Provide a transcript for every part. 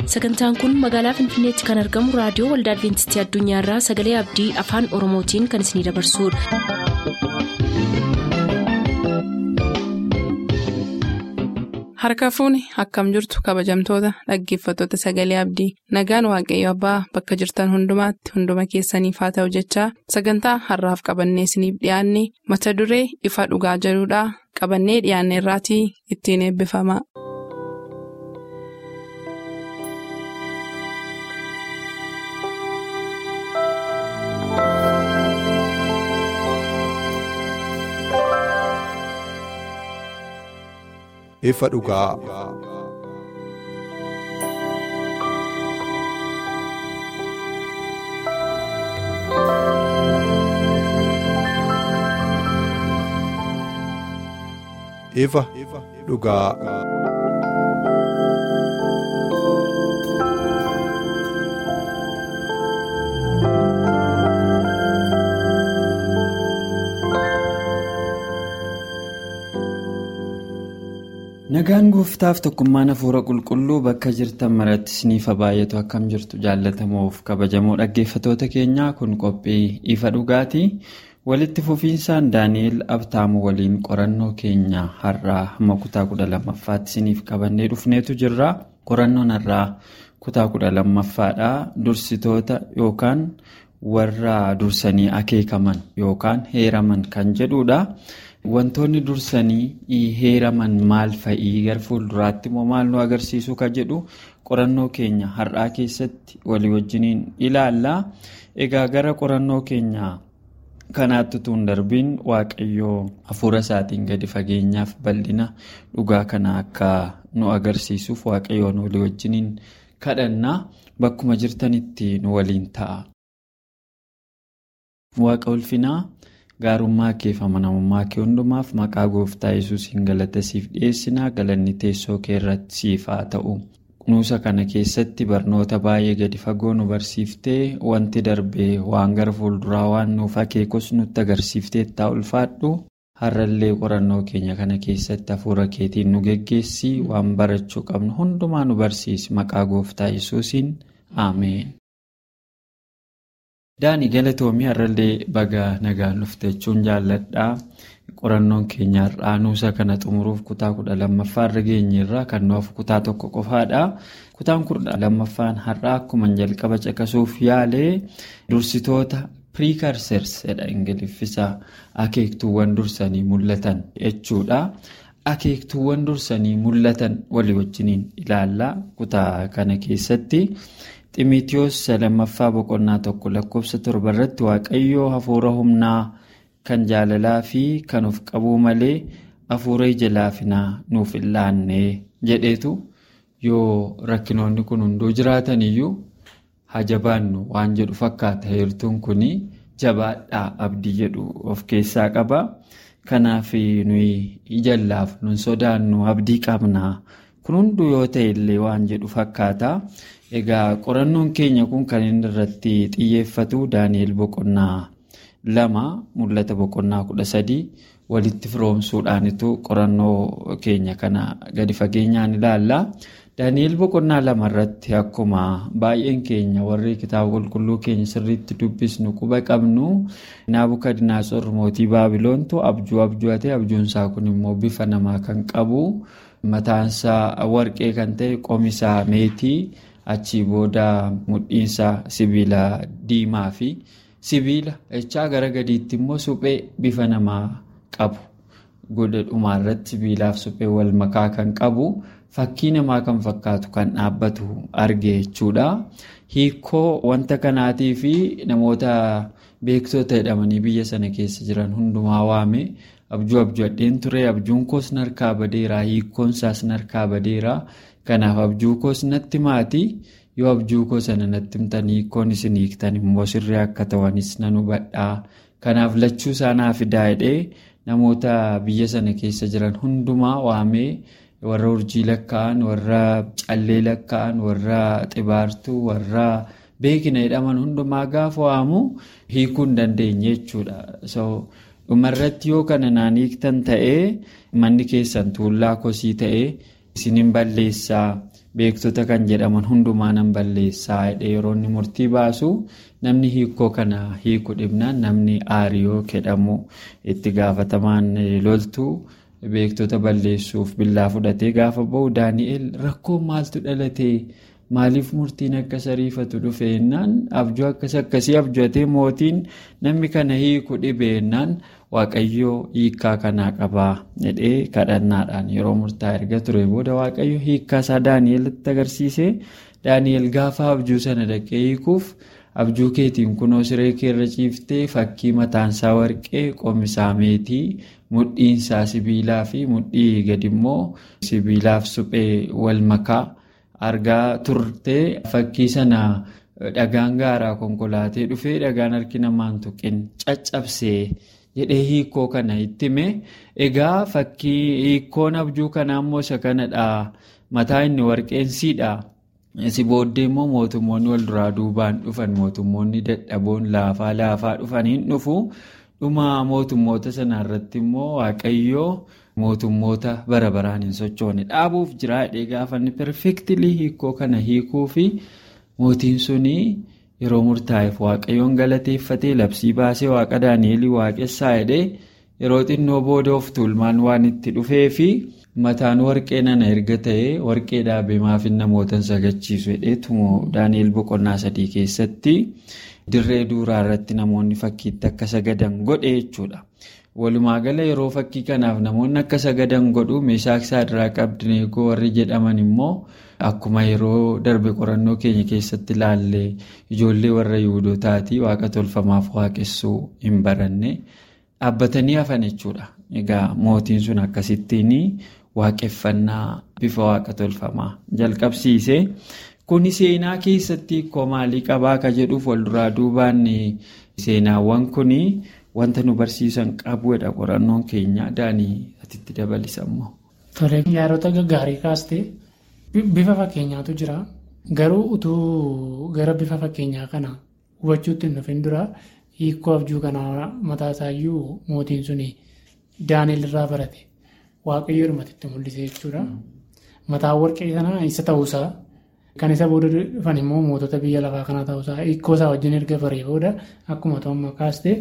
sagantaan kun magaalaa finfinneetti kan argamu raadiyoo waldaa adventistii addunyaarraa sagalee abdii afaan oromootiin kan isinidabarsudha. harka fuuni akkam jirtu kabajamtoota dhaggeeffattoota sagalee abdii nagaan waaqayyo abbaa bakka jirtan hundumaatti hunduma keessaniif haa ta'u jechaa sagantaa harraaf qabannee isiniif dhiyaanne mata duree ifa dhugaa jedhudhaa qabannee dhiyaanne irraatii ittiin eebbifama. ifa dhugaa. ifa dhugaa. Nagaan gooftaaf tokkummaan hafuura qulqulluu bakka jirtan maratti isiniif baay'atu akkam jirtu jaallatamoof kabajamoo dhaggeeffatoota keenyaa kun qophii ifa dhugaatii walitti fufiinsaan daani'el abtaamu waliin qorannoo keenya har'aa hamma kutaa kudha lammaffaatti isiniif qabannee dhufneetu jirra qorannoon har'aa kutaa kudha lammaffaadhaa dursitoota yookaan warra dursanii akeekaman yookaan heeraman kan jedhudha. Wantoonni dursanii heeraman maal fa'ii gara fuulduraatti immoo maal nu agarsiisu ka jedhu qorannoo keenya har'aa keessatti walii wajjiniin ilaalla. Egaa gara qorannoo keenya kanaatti utuu hin darbiin waaqayyoo hafuura isaatiin gadi fageenyaaf bal'ina dhugaa kana akka nu agarsiisuuf waaqayyoon walii wajjiniin kadhannaa bakkuma jirtanitti nu waliin ta'a. Waaqa ulfinaa. gaarummaa kee fi amanamummaa kee hundumaaf maqaa gooftaa yesuusiin galata siif dhiyeessinaa galanni teessoo kee irratti siif haa ta'u kunuunsa kana keessatti barnoota baay'ee gadi fagoo nu barsiiftee wanti darbee waan gara fuulduraa waan nuuf akeekus nutti agarsiiftee taa ulfaadhu har'allee qorannoo keenya kana keessatti hafuura keetiin nu geggeessi waan barachuu qabnu hundumaa nu barsiisi maqaa gooftaa yesuusiin ameen. Daani galatoomii har'allee baga nagaan dhufte jechuun jaalladhaa qorannoon keenya har'aa nuusa kana xumuruuf kutaa kudha lammaffaa irra geenyerra kan nuuf kutaa tokko qofaadha. Kutaan kudha lammaffaan har'aa akkuma jalqaba caqasuuf yaalee dursitoota piriikarsers jedha ingiliffisa akeektuuwwan dursanii mul'atan jechuudha. Akeektuuwwan dursanii mul'atan walii wajjiniin ilaallaa kutaa kana keessatti. Ximitiyoos lammaffaa boqonnaa tokko lakkoofsa torba irratti waaqayyoo hafuura humnaa kan jaalalaa fi kan of qabuu malee hafuura ija laafinaa nuuf hin laanne jedheetu yoo rakkinoonni kun hunduu jiraatan iyyuu hajabaannu waan jedhu fakkaata heertuun kun jabaadhaa abdii jedhu of keessaa qaba. Kanaaf nuyi ija laafnu hin sodaannu abdii qabna kun hunduu yoo ta'e illee waan jedhu fakkaata. Egaa qorannoon keenya kun kan inni irratti xiyyeeffatu Daani'el boqonnaa lama mul'ata boqonnaa kudha sadii walitti firoomsuudhaanitu qorannoo keenya kana gadi fageenyaan ilaalla. Daani'el boqonnaa lama irratti akkuma baay'een keenya warri kitaaba qulqulluu keenya sirriitti dubbisnu quba qabnu naabukadnaatsor mootii baabiloontu abjuu abju'ate abjuunsaa kun immoo bifa namaa kan qabu mataansaa warqee kan ta'e qomisaa meetii. achii booda mudhiinsaa sibiila diimaa fi sibiila echaa gara gadiitti immoo suphee bifa namaa qabu godha dhumaarratti sibiilaaf suphee wal makaa kan qabu fakkii namaa kan fakkaatu kan dhaabbatu arge jechuudha. Hiikoo wanta kanaatii fi namoota beektota jedhamanii biyya sana keessa jiran hundumaa waame abjuu abjuudheen ture abjuun koos narkaa badeera hiikoon isaas narkaa badeera. Kanaaf abjuu koos natti maatii yoo abjuu koo sana natti himtan hiikoon isin hiiktan immoo sirrii akka ta'anis nan hubadhaa. Kanaaf lachuu isaanaa fidaa jedhee namoota biyya sana keessa jiran hundumaa waamee warra urjii lakkaa'an, warra callee lakkaa'an, warra xibaartuu, warra beekina jedhaman hundumaa gaafa waamu hiikuu hin dandeenye jechuudha. Dhumarratti yoo kana naan hiiktan ta'ee manni keessan tuullaa kosii ta'ee. isinin balleessaa beektota kan jedhaman hundumaa nan balleessaa yeroo inni murtii baasu namni hiikoo kana hiiku dhibnaan namni aariyoo jedhamu itti gaafatamaan loltuu beektota balleessuuf billaa fudhatee gaafa ba'u daani'el rakkoo maaltu dhalate maaliif murtiin akkas ariifatu dhufe jennaan abjuu akkas akkasii abjatee mootiin namni kana hiiku dhibe jennaan waaqayyoo hiikkaa kanaa qabaa jedhee kadhannaadhaan yeroo murtaa erga ture booda waaqayyo hiikkaa isaa daani'elitti agarsiise daani'el gaafa abjuu sana dhaqee hiikuuf abjuu keetiin kunoo siree keerra ciiftee fakkii mataansaa warqee qomisaa meetii mudhiinsaa sibiilaa fi mudhii gadimmoo sibiilaaf suphee wal makaa argaa turtee fakkii sana dhagaan gaaraa konkolaatee dhufee dhagaan harki namaan tuqin caccabsee jedhee hiikoo kana itti hime egaa fakkii hiikoon abjuu kanaa immoo isa kanadha mataa inni warqeensiidha. si booddee immoo mootummoonni wal duraa duubaan dhufan mootummoonni dadhaboon laafaa laafaa dhufaniin dhufu dhuma mootummoota sanarratti immoo waaqayyoo mootummoota bara baraan hin sochoone dhaabuuf jira jedhee gaafanni perfeektilii hiikoo kana hiikuu fi mootiin suni yeroo murtaa'eef waaqayyoon galateeffatee labsii baasee waaqa daani'elii waaqessaa jedhee yeroo xinnoo booda of tuulmaan waan itti dhufee fi. mataan warqee nana erga ta'ee warqee dhaabee maafin namootan sagachiisu jedheetumoo daani'el boqonnaa sadii keessatti dirree duuraa irratti namoonni fakkiitti akka sagadan godhe jechuudha. Walumaa gala yeroo fakkii kanaaf namoonni akka sagadan godhu meeshaa saadiraa qabdineegoo warri jedhaman immoo akkuma yeroo darbe qorannoo keenya keessatti ilaalle ijoollee warra yihudootaatii waaqa tolfamaaf waaqessuu hin baranne dhaabbatanii hafan jechuudha. Egaa mootiin sun akkasittiin waaqeffannaa bifa waaqa tolfamaa jalqabsiise. Kuni seenaa keessatti hiikoo maalii qabaa ka jedhuuf walduraa duubaan seenaawwan kun wanta nu barsiisan qabuudha qorannoon keenya daanii atitti dabalisammoo. Tole yaadota gaggaarii kaastee bifa fakkeenyaatu jira. Garuu utuu gara bifa fakkeenyaa kana hubachuutti hin dhufin dura hiikoo abjuu kanaa mataa isaayyuu mootiin suni daani'el irraa barate waaqayyo dhumatitti mul'ise jechuudha. Mataan warqee sanaa isa ta'uusaa kan isa booda dhufan immoo mootota biyya lafaa kanaa ta'uusaa hiikoo isaa wajjin erga baree booda akkuma to'amma kaastee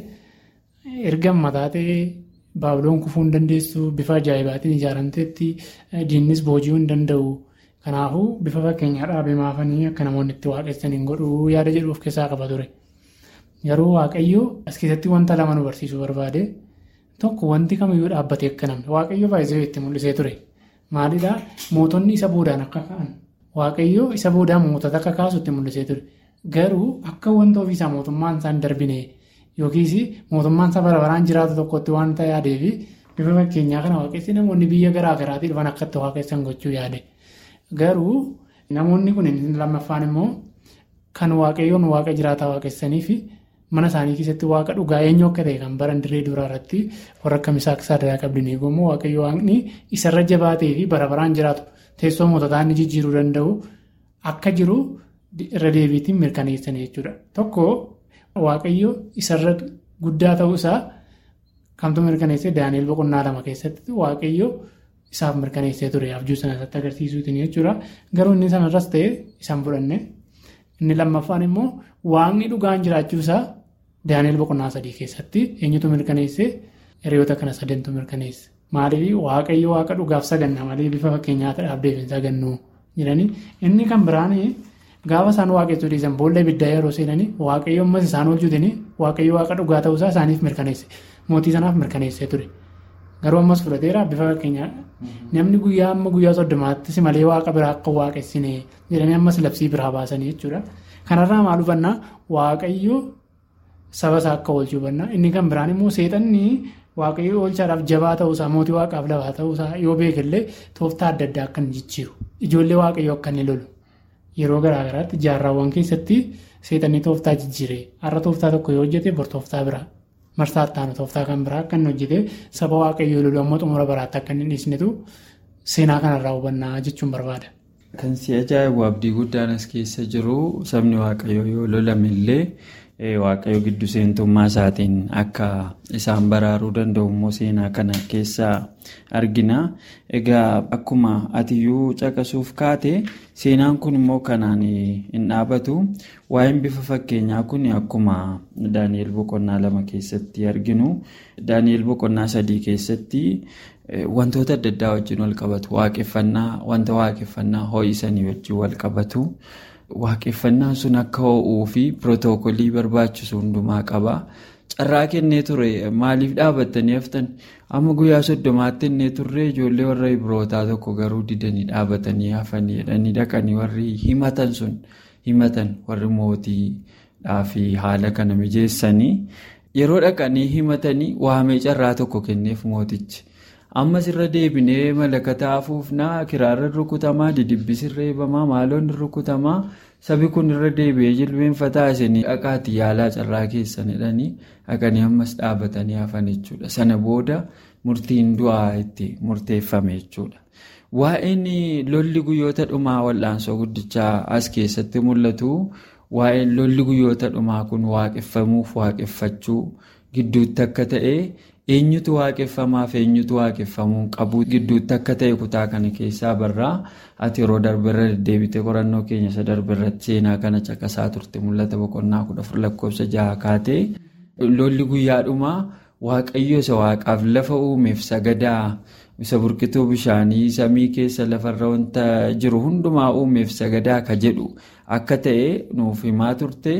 erga mataa ta'ee baabiloon kufuu hin dandeessu bifa ajaa'ibaatiin ijaaramteetti diinnis boojii hin danda'u. Kanaafuu bifa fakkeenyaa dhaabee maafanii akka namoonni itti waaqessan hin godhu yaada jedhu of keessaa qaba ture. Garuu waaqayyo as keessatti wanta lama nu barsiisuu barbaade tokko wanti kamiyyuu dhaabbatee akka namni waaqayyo baay'isee itti mul'isee ture. Maalidhaa mootonni isa boodaan akka ka'an waaqayyo isa boodaan mootota akka kaasu itti mul'isee ture. Garuu akka wanta ofiisaa mootummaan isaan darbine yookiis mootummaan isaa bara baraan jiraatu tokkotti waan ta'e yaadeefi bifa fakkeenyaa kana waaqessi namoonni biyya garaa garaatii dhufan akka itti waaqessan gochuu yaade. Garuu namoonni kun lammaffaan immoo kan waaqayyoon waaqa jiraataa waaqessanii fi mana isaanii keessatti waaqa dhugaa eenyu akka ta'e kan baran dirree duraa irratti warra akka misaaq saadaraa qabdanii eegamu waaqayyo waaqni isarra jabaatee fi bara baraan jiraatu teessoo moototaa inni jijjiiruu danda'u akka jiru irra deebiitiin mirkaneessanii jechuudha. Tokko waaqayyo isarra guddaa ta'uusaa kamtu mirkaneessee daani'el boqonnaa lama keessatti waaqayyo. Isaaf mirkaneessee ture abjuu sana irratti agarsiisuutiin jechuudha. Garuu inni sanarras ta'e isaan fudhanne. Inni lammaffaan immoo waaqni dhugaan jiraachuusaa daani'el boqonnaa sadii keessatti eenyutu mirkaneessee hiriyoota kana sadantu mirkaneesse. Maaliif waaqayyo waaqa dhugaaf saganna malee bifa fakkeenyaa dhaabdeef hin sagannu jedhanii inni kan biraan gaafa isaan waaqessuu dhiisan boolla ibiddaa yeroo seenanii waaqayyo ammas isaan oolchuutiin waaqayyo waaqa dhugaa ta'uusaa isaaniif mirkaneesse. Mootii sanaaf mirkaneessee ture. Garuu ammas fudhateera bifa fakkeenyaa namni guyyaa amma guyyaa soddomaattis malee waaqa biraa akka waaqessine jedhanii ammas labsii biraa baasanii jechuudha. Kanarraa maal hubannaa waaqayyo saba isaa akka oolchuu hubannaa inni kan biraan immoo seexanni waaqayyo oolchaadhaaf jabaa ta'uusaa mootii waaqaaf lafaa ta'uusaa yoo beekallee tooftaa adda addaa akka inni jijjiiru ijoollee waaqayyo akka inni lolu yeroo garaagaraatti jaarraawwan keessatti seexanni tooftaa jijjiire har'a tooftaa tokko yoo hojjete bor tooftaa biraa. Marsaa ittaanu tooftaa kan biraa akka inni hojjete saba waaqayyoo lolu ammoo xumura baraatti akka inni dhiisnetu seenaa kanarraa hubannaa jechuun barbaada. Kan si ajaa'ibu abdii guddaan as keessa jiru sabni waaqayyoo yoo lolame illee waaqayyo giddu seentummaa isaatiin akka isaan baraaruu danda'u immoo seenaa kana keessaa argina. Egaa akkuma atiyyuu caqasuuf kaate seenaan kun immoo kanaan hin dhaabatu. Waa'een bifa fakkeenyaa kun akkuma Daani'el boqonnaa lama keessatti arginu. Daani'el boqonnaa sadii keessatti wantoota adda addaa wajjin wal qabatu. Waaqeffannaa wanta waaqeffannaa ho'isanii wajjin wal qabatu. Waaqeffannaan sun akka ho'uu fi pirotookolii barbaachisu hundumaa qaba. Carraa kennee ture maaliif dhaabattanii haftan? Amma guyyaa soddomaatti kennee turre ijoollee warra Ibrootaa tokko garuu didanii dhaabatanii hafanii jedhanii dhaqanii warri himatan sun himatan warri mootiidhaa fi haala kana mijeessanii yeroo dhaqanii himatanii waamee carraa tokko kenneef mootichi. ammas irra deebinee malakata afuufnaa kiraarra rukutamaa didibbisirra eebamaa maaloon rukutamaa sabi kun irra deebi'ee jilbeenfataa isinii dhaqaati yaalaa carraa keessan jedhanii dhaqanii ammas dhaabatanii hafan jechuudha sana booda murtiin du'aa itti murteeffame jechuudha. Waa'een lolli guyyoota dhumaa wal'aansoo guddichaa as keessatti mul'atu waa'een lolli guyyoota dhumaa kun waaqeffamuuf waaqeffachuu gidduutti akka ta'e. eenyutu waaqeffamaaf eenyutu waaqeffamuu qabu gidduutti akka ta'e kutaa kana keessaa barraa ati yeroo darbeerra deddeebitee qorannoo keenya isa darbeerratti seenaa kana caqasaa turte mul'ata boqonnaa kudha afur lakkoofsa jaha kaatee lolli guyyaadhumaa waaqayyo isa waaqaaf lafa uumeef sagadaa isa burqituu bishaanii samii keessa lafarra wanta jiru hundumaa uumeef sagadaa ka jedhu akka ta'e nuuf himaa turte.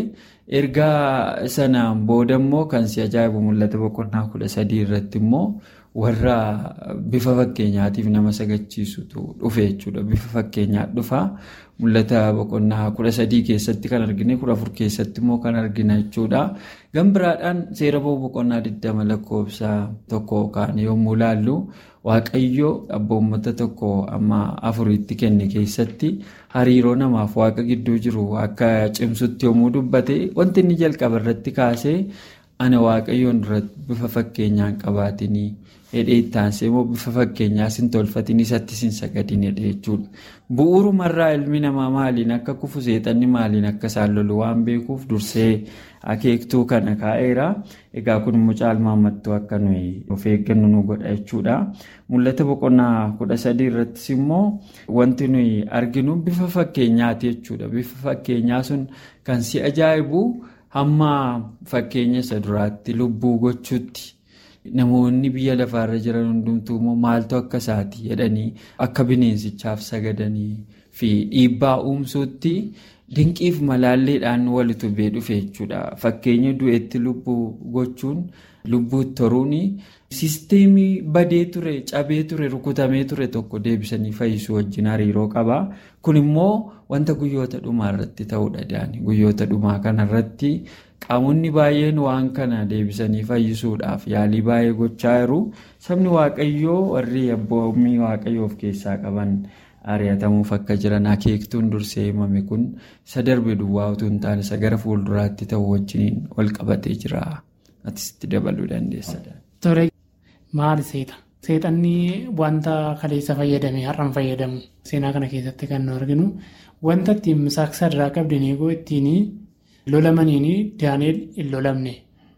ergaa sanaan booda immoo kan si ajaa'ibu mul'ata boqonnaa kudha sadii irratti immoo warra bifa fakkeenyaatiif nama sagachiisutu dhufe jechuudha bifa fakkeenyaa dhufa mul'ata boqonnaa kudha sadii keessatti kan argine kudha afur keessatti immoo kan argina jechuudha gambiraadhaan seera boqonnaa digdama lakkoofsa tokko kaan yommuu laallu waaqayyo abboommata tokko amma afuritti kenne keessatti hariiroo namaaf waaqa gidduu jiru akka cimsutti yommuu dubbate wanti inni jalqaba irratti kaasee ana waaqayyoon duratti bifa fakkeenyaan qabaatinii hidhee itti aansee immoo bifa fakkeenyaa sin tolfatin isatti sin sagadin hidhe jechuudha. Bu'uurumarraa ilmi namaa maaliin akka kufu seexanni maaliin akka isaan lolu waan beekuuf dursee akeektuu kana kaa'eera. Egaa kun immoo caalmaammattuu akka nuyi of eeggannu nu godha jechuudha. Mul'ata boqonnaa kudha sadii irrattis immoo wanti nuyi arginu bifa fakkeenyaati jechuudha. Bifa fakkeenyaa sun kan si ajaa'ibu hamma fakkeenya isa duraatti lubbuu gochuutti. Namoonni biyya lafaarra jiran hundumtuu immoo maaltu akka isaati jedhanii akka bineensichaaf sagadanii fi dhiibbaa uumsuutti dinqiif malaalleedhaan walitti bu'ee dhufe jechuudha. Fakkeenya du'eetti lubbuu gochuun lubbuutti toruun siisteemii badee ture cabee ture rukutamee ture tokko deebisanii fayyisuu wajjin hariiroo qaba. Kun immoo wanta guyyoota dhumaa irratti ta'uudha daani. Guyyoota dhumaa kanarratti qaamonni baay'een waan kana deebisanii fayyisuudhaaf yaalii baay'ee gochaa jiru. Sabni waaqayyoo warri abboommii waaqayyoo of keessaa qaban ari'atamuuf akka jiran akeektuun dursee himame kun isa darbe duwwaa utuu hin taane isa gara fuulduraatti ta'u wajjin wal qabatee jira. Atisti dabaluu dandeessa. Tole maali seeta? Seexanni wanta kaleessa fayyadame har'an fayyadamu seenaa kana keessatti kan nu arginu wanta ittiin saaksa irraa qabdeen eeguu ittiin lolamaniin daaneel hin lolamne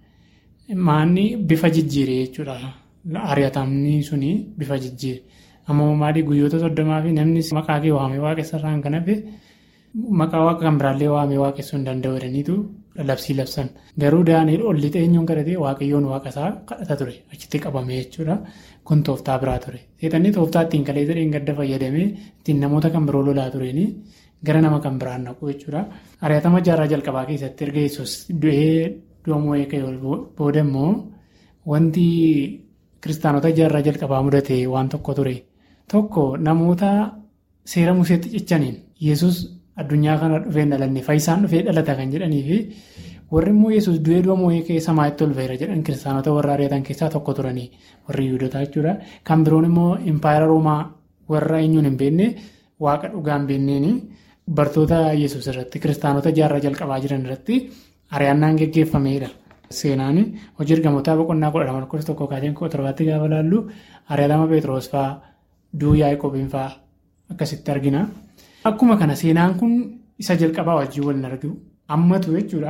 maanni bifa jijjiire jechuudha. Ari'atamni suni bifa jijjiire. Ammoo maali guyyoota soddomaa fi namni maqaa kee waamee waaqessarraan kan hafe maqaa waaqa kan biraallee waamee waaqessuu hin danda'u jedhaniitu labsii labsan. Garuu daaneel ol lixee eenyuun kadhatee waaqayyoon waaqasaa kadhata ture achitti qabame jechuudha. Kun tooftaa biraa ture. Seexanni tooftaa ittiin kalee jedheen gadda fayyadamee ittiin namoota kan biroo lolaa tureeni gara nama kan biraan naqu jechuudha. Ari'atama jaarraa jalqabaa keessatti erga yesus du'ee du'amuu eegee booda immoo wanti kiristaanota jaarraa jalqabaa mudate waan tokko ture. Tokko namoota seera museetti cichaniin yesus addunyaa kana dhufee dhalanne fayyisaan dhufee dhalata kan jedhanii fi warri immoo yesus du'ee du'amuu eegee samaa'itti ol ba'eera jedhan kiristaanota warra ari'atan keessaa tokko turanii warri yuudotaa jechuudha. Kan biroon immoo impaayera roomaa warra eenyuun hin beekne waaqa dhugaa hin beekneen bartoota yesus irratti kiristaanota jaarraa jalqabaa jiran irratti ari'annaan geggeeffameedha. Seenaan hojii ergamootaa boqonnaa kudha lama lakkoofsa tokko kaaseen kudha torbaatti gaafa laallu ari'atama Pheexroos fa'aa du'uu Yaaqoobiin fa'aa akkasitti argina. Akkuma kana seenaan kun isa jalqabaa wajjin waliin argu ammatu jechuudha.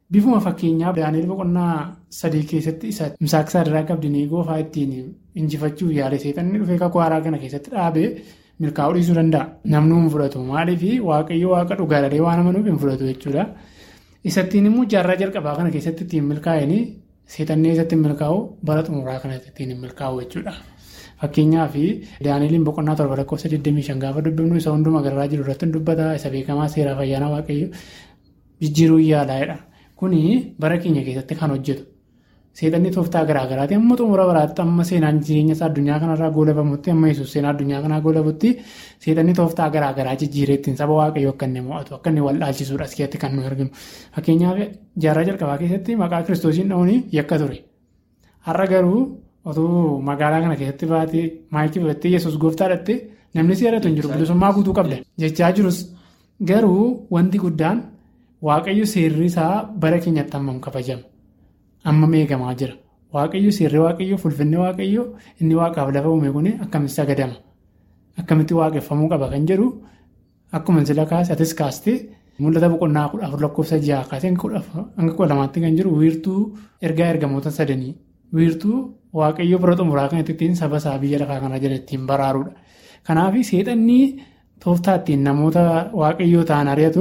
Bifuma fakkeenyaa Daani'eel boqonnaa sadii keessatti isa misaaksaa irraa qabdanii goofaa ittiin injifachuuf yaale seexanni dhufee kakuu haaraa kana keessatti dhaabee milkaa'uu dhiisuu danda'a. Namni hin fudhatu maaliif waaqayyo waaqa dhugaadhalee waan amanuuf hin fudhatu jechuudha. Isattiin immoo jaarraa jalqabaa kana keessatti ittiin milkaa'anii seexannee isatti milkaa'u bara xumuraa kanatti ittiin milkaa'u jechuudha. Fakkeenyaaf Daani'eliin boqonnaa torba lakkoofsa 25 gaafa dubbifnu isa hunduma gararraa jiru irratti dubbata isa beekamaa seeraaf ayyaana waaqayyo jijjiiruu yaalaa'edha. Kuni bara keenya keessatti kan hojjetu. Seexanni tooftaa garaa garaati amma xumura baraatti amma seenaan jireenya isaa addunyaa kanarraa goolabamutti amma yesuus seenaa addunyaa kanaa goolabutti seexanni tooftaa garaa garaa jijjiiree ittiin saba waaqayyoo akka inni mo'atu akka inni wal dhaalchisuudha as keessatti kan nu arginu. Fakkeenyaaf jaarraa jalqabaa keessatti maqaa kiristoosiin dha'uun yakka ture. Har'a garuu otoo magaalaa kana keessatti baatee maayikii fudhattee yesuus gooftaa dhatte namni si yaadatu hin jiru bilisummaa guutuu qabda. Jechaa jirus garuu wanti guddaan waaqayyo seerri isaa bara keenyatti hammam kabajama. Amma meegamaa jira. Waaqayyo seerri waaqayyo fulfinni waaqayyo inni waaqaaf lafa uume kun akkamitti sagadama. Akkamitti waaqeffamuu qaba kan jedhu akkuma sila kaase atis kaastee mul'ata boqonnaa kudha afur lakkoofsa ja'a kaasee hanga kudha lamaatti kan jiru wiirtuu ergaa ergamoota sadanii wiirtuu waaqayyo bira xumuraa kan ittiin saba isaa biyya lafaa kana jala ittiin baraaruudha. Kanaaf seexanni tooftaa ittiin namoota waaqayyoo ta'an ari'atu.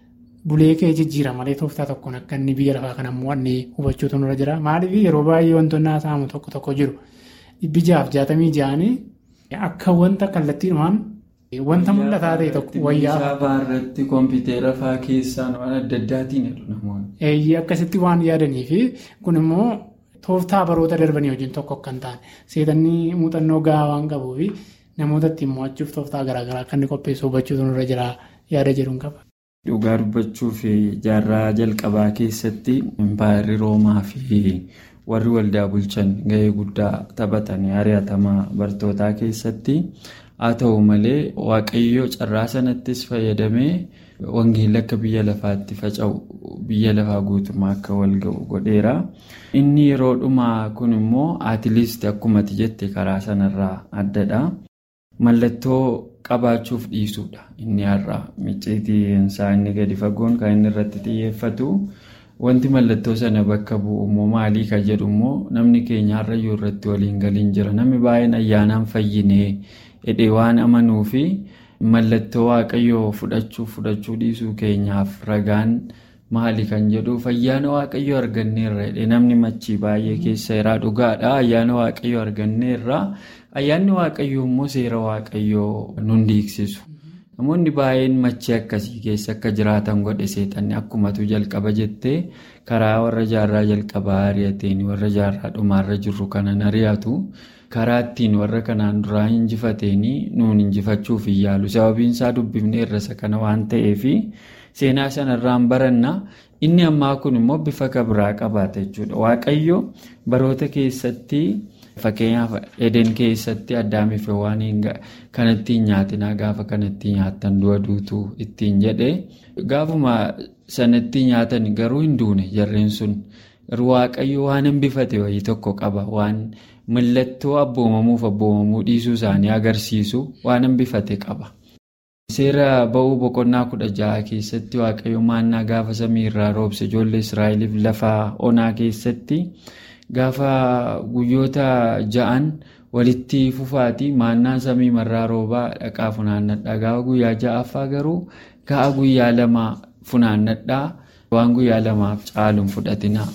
Bulee kee jijjiira malee tooftaa tokkoon akka inni biyya lafaa kana mo'annee hubachuutu nurra jira. Maaliif yeroo baay'ee wantoonni haasa'amu tokko tokko jiru. Dhibbi jaaf jaatamii ja'anii akka wanta kallattiidhumaan wanta mul'ataa ta'e tokko wayyaa. Saafaa irratti kompiitara fa'aa keessaan waan adda addaatiin jedhu namoonni. Eeyyee akkasitti waan yaadanii fi kun immoo tooftaa baroota darbanii wajjin tokko kan ta'an seexanni muuxannoo gahaa waan qabuu fi namoota ittiin mo'achuuf tooftaa garaagaraa akka inni qopheessu hubachuutu nurra jira yaada jedhuun qaba. Dhugaa dubbachuuf jaarraa jalqabaa keessatti impaayirri roomaa fi warri waldaa bulchan gahee guddaa taphatanii ari'atamaa bartootaa keessatti haa ta'u malee waaqayyo carraa sanattis fayyadamee wangeelli akka biyya lafaatti faca'u biyya lafaa guutummaa akka wal ga'u godheera. Inni yeroo dhumaa kun immoo atiiliist akkumatti jette karaa sanarraa addadha. Mallattoo qabaachuuf dhiisuudha inni har'a micciitiinsaa inni gadi fagoon kan inni irratti xiyyeeffatu wanti mallattoo sana bakka bu'u immoo maalii kan jedhu immoo namni keenya har'ayyuu irratti waliin galiin jira namni baay'een ayyaanaan fayyinee hidhee waan amanuu fi mallattoo waaqayyoo fudhachuu fudhachuu dhiisuu keenyaaf ragaan maali kan jedhuuf ayyaana waaqayyoo arganneerra hidhee namni machii baay'ee keessa irraa dhugaadha ayyaana waaqayyoo arganneerra. Ayyaanni waaqayyoo immoo seera waaqayyoo nun diigsisu. Namoonni baay'een machii akkasii keessa akka jiraatan godhe seexanni akkumatu jalqaba jettee karaa warra jaarraa jalqabaa ari'ateen warra jaarraa dhumaarra jirru kanan ari'atu karaa ittiin warra kanaan duraa injifateenii nuun injifachuuf hin yaalu. Sababiin isaa dubbifnee irrasa kana waan ta'eef seenaa sanarraan baranna. Inni ammaa kun immoo bifa kabraa qabaata jechuudha. Waaqayyo baroota keessatti. Fakkeenyaaf Eden keessatti addaamiif waan kanatti hin nyaatinaa gaafa kanatti nyaatan du'a duutuu ittiin jedhe gaafuma sanatti nyaatan garuu hin duune jarreen sun waaqayyo waan hambifate wayii tokko qaba waan mallattoo abboomamuuf abboomamuu dhiisuu isaanii agarsiisu waan hambifate qaba. Seera ba'uu boqonnaa kudha ja'a keessatti waaqayyo maannaa gaafa samii irraa roobse ijoollee Israa'eliif lafa onaa keessatti. Gaafa guyyoota ja'an walitti fufaati maannaan samii marraa roobaa dhaqaa funaannadhaa gaafa guyyaa ja'affaa garuu ga'a guyyaa lama funaannadhaa waan guyyaa lamaaf caaluun fudhatinaa.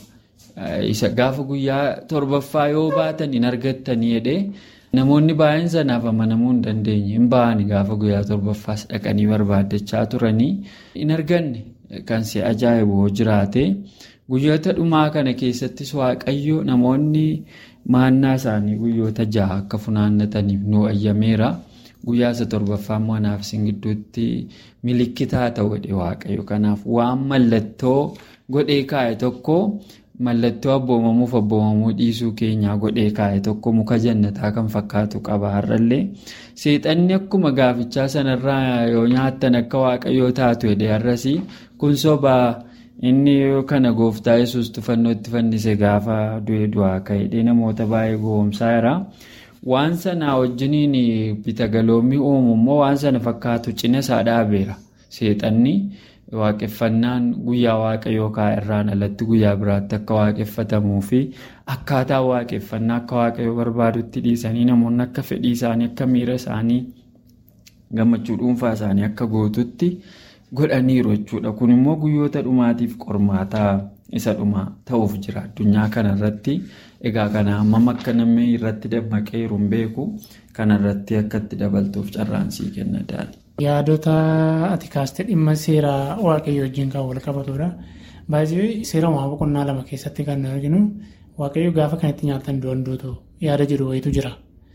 Isa gaafa guyyaa torbaffaa yoo baatan hin argattanii jedhee namoonni baay'een sanaaf amanamuu hin dandeenye hin ba'ani gaafa guyyaa torbaffaas dhaqanii barbaaddachaa turanii hin arganne kan si ajaa'ibu jiraate. Guyyoota dhumaa kana keessattis waaqayyo namoonni maannaa isaanii guyyoota ja'a akka funaannataniif nu ayyameera. Guyyaa isa torbaffaa immoo anaaf isin gidduutti milikitaa ta'u jedhe waaqayyo. Kanaaf waan mallattoo godhee kaa'e tokko mallattoo abboomamuuf abboomamuu dhiisuu keenyaa godhee kaa'e tokko muka jannataa kan fakkaatu qaba har'allee. Seexanni akkuma gaafichaa sanarraa yoo nyaattan akka waaqayyoo taatu jedhe har'as kun sobaa. Inni kana gooftaa yesus tufannoo itti fannise gaafa du'e du'aa ka'edhe namoota baay'ee gowwoomsaa jira. Waan sana wajjiniin bitagaloomii uumu immoo waan sana fakkaatu cina isaa dhaabeera. Seexanni waaqeffannaan guyyaa waaqayyoo irraan alatti guyyaa biraatti akka waaqeffatamuu fi akkaataa waaqeffannaa akka waaqayyoo barbaadutti dhiisanii namoonni akka fedhii isaanii akka miira isaanii gammachuu dhuunfaa isaanii akka gootutti godhaniiru jechuudha. Kun immoo guyyoota dhumaatiif qormaataa isa dhumaa ta'uuf jira addunyaa kanarratti. Egaa kana hammam akka namni irratti dammaqeeru hin beeku kanarratti akka itti dabaltuuf carraan sii kenna daali. Yaadota ati kaastee dhimma seera waaqayyoo wajjin kan wal qabatudha. Baay'ee seera uumamaa boqonnaa lama keessatti kan arginu waaqayyoo gaafa kanatti nyaatan du'an duutu yaada jedhu wayitu jira.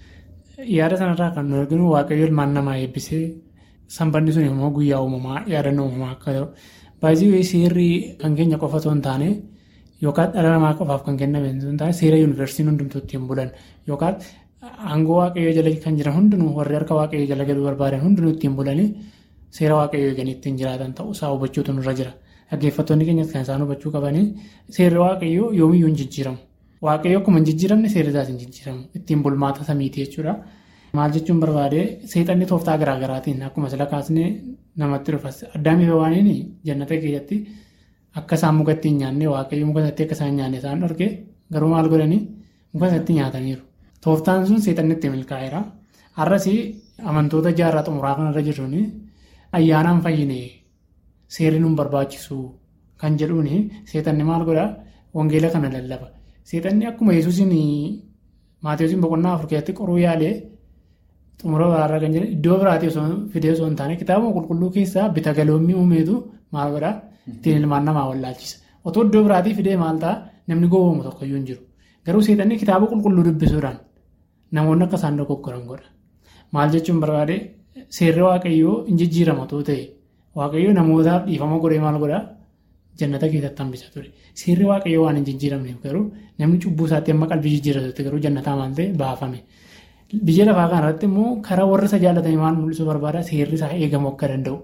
Yaada sanarraa kan nu arginu waaqayyoo ilmaan namaa eebbisee sanbanni sun immoo guyyaa uumamaa yaadannoo uumamaa akka ta'u. Baay'ee seerri kan keenya qofa osoo hin taane yookaan dhala namaa qofaaf kan kenname osoo hin taane seera yuunivarsiitiin hundumtuu ittiin bulan yookaan aangoo waaqayyoo jala kan jiran hundinuu warri harka waaqayyoo jala galuu barbaadan hundinuu ittiin bulanii seera waaqayyoo eeganii ittiin jiraatan ta'uu isaa hubachuutu nurra jira. Dhaggeeffattoonni keenyas kan isaan hubachuu qabanii seerri waaqayyoo yoomiyyuu hin jijjiiramu. Waaqayyoo akkuma hin jijjiiramne seerri isaas hin jijjiiramu. Ittiin bulmaata samiiti jechuudha. Maal jechuun barbaade seexanni tooftaa garaagaraatiin akkuma sila kaasnee namatti dhufas addaamiif waaniin jannata keessatti akka isaan mukatti hin nyaanne waaqayyoo muka isatti akka isaan nyaanne isaan dhorke garuu maal godhanii muka isatti nyaataniiru. Tooftaan sun seexanni itti milkaa'eera. Har'as amantoota jaarraa xumuraa kanarra jirruun ayyaanaan fayyine seerri nuun barbaachisu kan jedhuun seexanni maal godhaa wangeela kana lallaba. Seexanni akkuma yesuusin maatiyoosiin boqonnaa afur keessatti qoruu yaalee xumura biraarra kan jiran iddoo biraatii osoo fidee osoo hin taane kitaaba qulqulluu keessaa bita galoommii uumeetu maal godhaa ittiin ilmaan namaa wallaalchisa. Otoo iddoo biraatii fidee maal ta'a namni gowwoomu tokkoyyuu hin jiru. Garuu seexanni kitaaba qulqulluu dubbisuudhaan namoonni akka isaan dogoggoran godha. Maal jechuun barbaade seerri waaqayyoo hin jijjiirama otoo ta'e waaqayyoo namootaaf dhiifama godhee maal godhaa jannata keessatti hambisa ture. Seerri waaqayyoo waan hin jijjiiramneef garuu namni cubbuu isaatti amma qalbii jijjiirratutti garuu jannataa maal ta'e baafame. Biyya lafaa kanarratti immoo karaa warra isa jaallatanii maal mul'isuu barbaada seerri isaa eegamuu akka danda'u.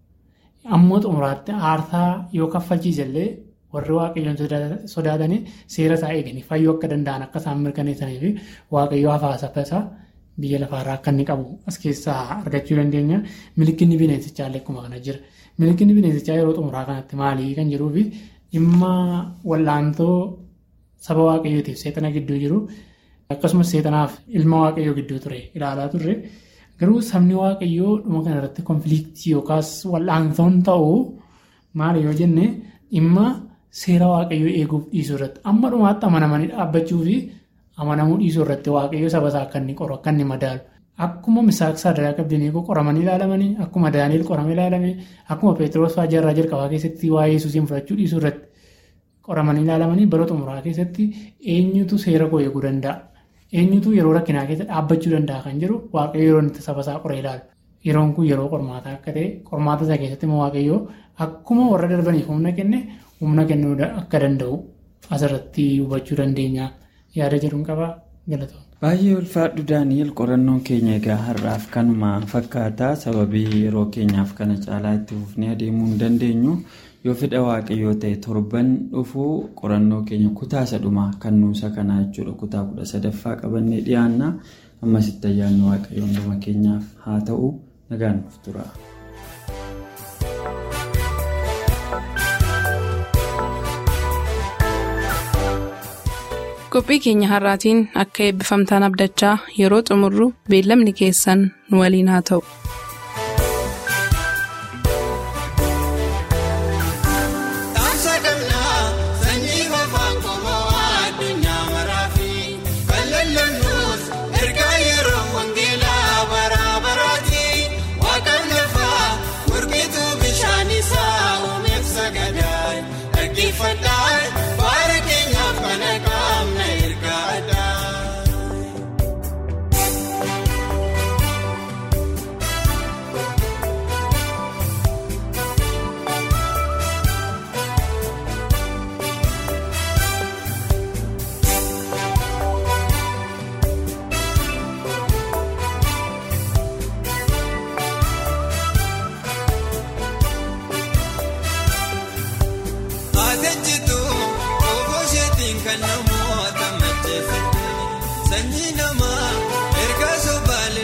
Ammoo xumuraatti aarsaa yoo kaffalchiisellee warri waaqayyoon sodaatanii seera isaa eeganii fayyuu akka danda'an akka isaan mirkaneessanii fi waaqayyoo hafaasa isaa biyya lafaarraa akka inni qabu as keessaa argachuu dandeenya. Milikinni bineensichaa illee akkuma kana jira. Milikinni bineensichaa yeroo xumuraa kanatti maalii kan jiruu fi dhimma wal'aantoo saba waaqayyootiif seexana gidduu jiru akkasumas seexanaaf ilma waaqayyoo gidduu ture ilaalaa turre. Garuu sabni waaqayyoo dhuma kanarratti konfiliiktii yookaas wal'aantoon ta'uu maali yoo jenne dhimma seera waaqayyoo eeguuf dhiisuu irratti amma dhumaatti amanamanii dhaabbachuu fi amanamuu dhiisuu irratti waaqayyoo saba isaa akka inni qoru akka inni madaalu. Akkuma misaaq sadarkaa qabdanii qoramanii ilaalamanii akkuma daani'el qoramee ilaalame akkuma peetiroos fa'aa jaarraa jalqabaa keessatti waa'ee yesuusiin fudhachuu dhiisuu irratti qoramanii ilaalamanii bara xumuraa keessatti eenyutu seera koo eeguu danda'a. Eenyutu yeroo rakkinaa keessa dhaabbachuu danda'a kan jedhu waaqayyo yeroo itti saba isaa qoree ilaalu. Yeroon kun yeroo qormaataa akka ta'e qormaata isaa keessatti immoo waaqayyoo akkuma warra darbaniif humna kenne humna kennuu akka danda'u asirratti hubachuu dandeenya yaada jedhuun qaba galatoomna. Baay'ee ulfaadhu Daani'el qorannoon keenya egaa har'aaf kanuma fakkaata sababii yeroo keenyaaf kana caalaa itti fufnee adeemuu hin dandeenyu yoo fedha waaqayyoo ta'e torban dhufuu qorannoo keenya kutaa isa dhumaa kan nuusa kanaa jechuudha kutaa kudha sadaffaa qabannee dhiyaanna ammasitti ayyaanni waaqayyoo hunduma keenyaaf haa ta'u nagaan nuuf tura. qophii keenya har'aatiin akka eebbifamtaan abdachaa yeroo xumurru beellamni keessan nu waliin haa ta'u.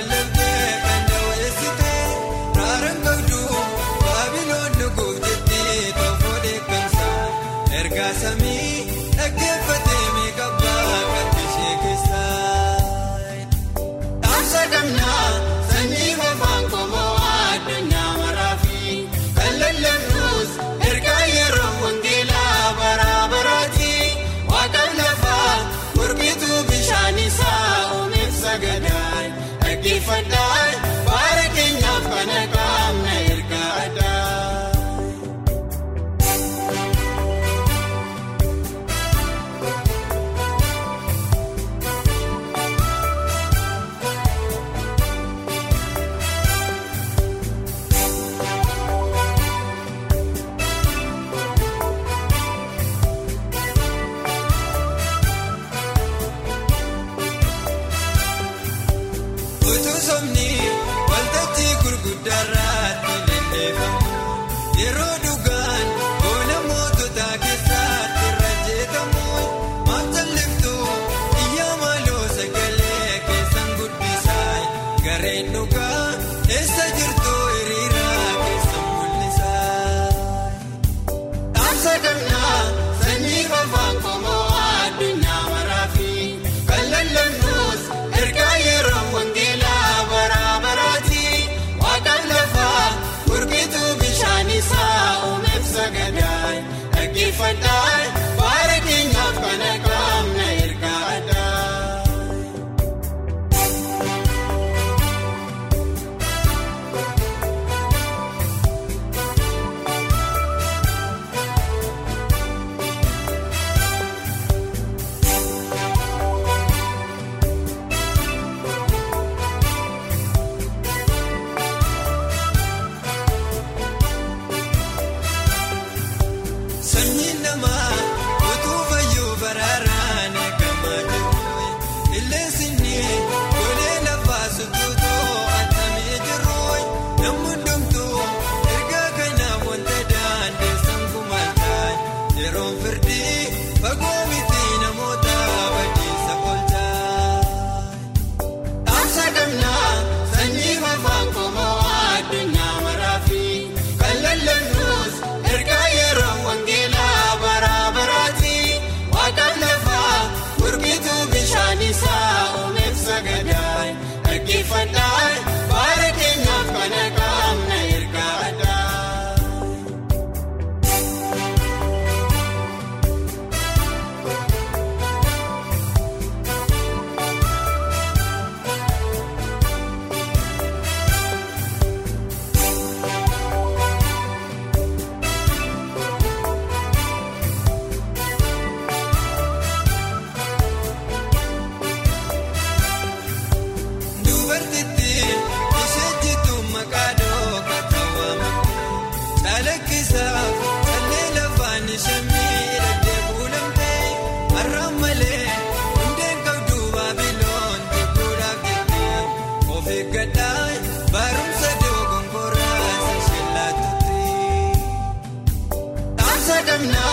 Kun samii dhaggeeffatee meeqabbaa qabdi ishee keessaa. Dhaamsa gamnaa sanyii afaan qomoo addunyaa maraafi kan lallabnus ergaa yeroo wangeelaa bara baraati waaqaan lafaa gurbituu bishaan isaa uumeef sagadaan dhaggeeffadhaan baara keenyaaf kana qaamna ergaa addaa. Utuu somni waltajjii gurguddaarratti lilleeffamu yeroo dhugaan goona moototaa keessatti irra jeetamu maaf talliftu iyyaa maaloo sagalee keessan guddisaa gareen dhugaa eessa jirtu hiriiraa keessan mul'isaa. Dhaamsa gamnaa sanyii afaan qomoo addunyaa maraafi kan lallabnus ergaa yeroo wangeelaa bara baraati waaqaan lafaa gurbituu bishaan isaa uumeef sagadaan dhaggeeffadhaan baara keenyaaf kana qaamna ergaa addaa. Sanyiin namaa utuu fayyuu baraaraan eegamaa jiru. Illeensinni golee lafaa sutuutoo atamee jiru. Namni hundumtuu ergaa kanaaf wanta daandeessan kumataan yeroon firdii fagoo miti namoota badiisa oolchaa. Dhaamsa gamnaa sanyii afaan qomoo addunyaa maraafi kan lallabnus ergaa yeroo wangeelaa bara baraati waaqaan lafaa gurbituu bishaan isaa uumeef sagadaan dhaggeeffadhaan baara keenyaaf kana qaamna ergaa addaa. Dubartitti ishee jitu maqaa dhooqa ta'amte chalakkisaa callee lafaan ishee miidhagdee kuulamtee har'aan malee hundeen qabdu baabiloon jibbuudhaaf jettee of eeggadhaa barumsa dogongoraa ishee laatutti. Dhaamsa gamnaa